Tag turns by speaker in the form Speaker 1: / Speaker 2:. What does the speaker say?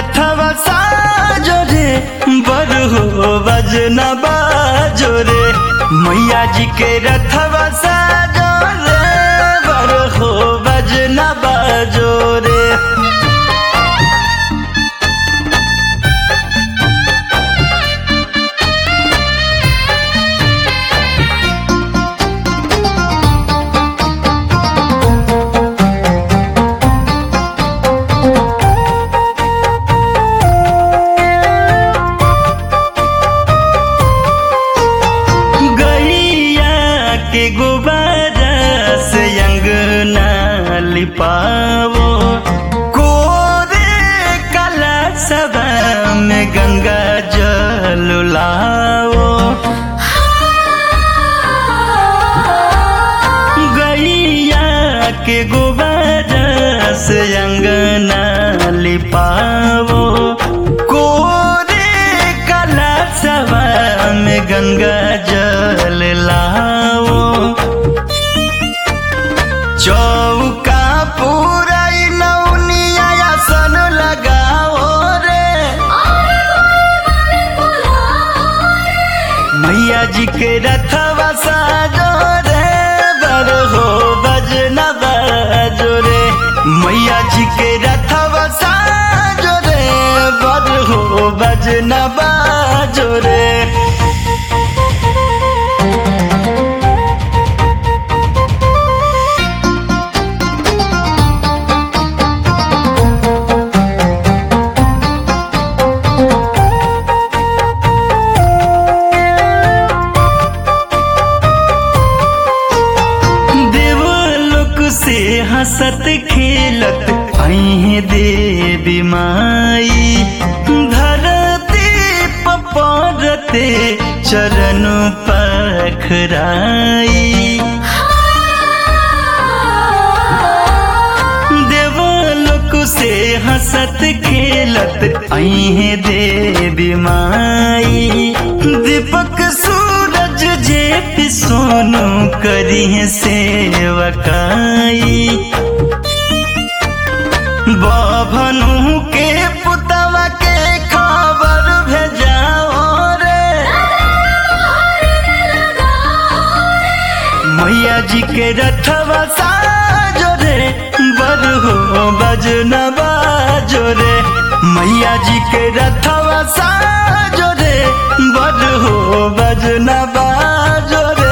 Speaker 1: रथवा साजो रे बर हो बजना बाजो रे मैया जी के रथवा साजो रे बर हो बजना बाजो रे गैया के गुब्बारा से अंगना लिपावो कोरे कला सभा में गंगा जल लाओ गैया के गुब्बारा से अंगना लिपावो कोरे कला सभा में गंगा जल लाओ चौका पूरा नौनिया सन लगाओ रे मैया जी के रथवा साजो रे बर हो बजना बाजो रे मैया जी के रथवा साजो रे बर हो बजना बाजो रे देवलोक से हंसत खेलत आई देवी माई धरती पपरते चरण पखराई देवलोक से हंसत खेलत आई देवी माई दीपक सूरज जे भी सोनू करी है सेवकाई बभनु के पुतवा के खबर भेजाओ रे मैया जी के रथवा साजो रे बर हो बजना बाजो रे मैया जी के रथवा साजो रे बर हो बजना बाजो रे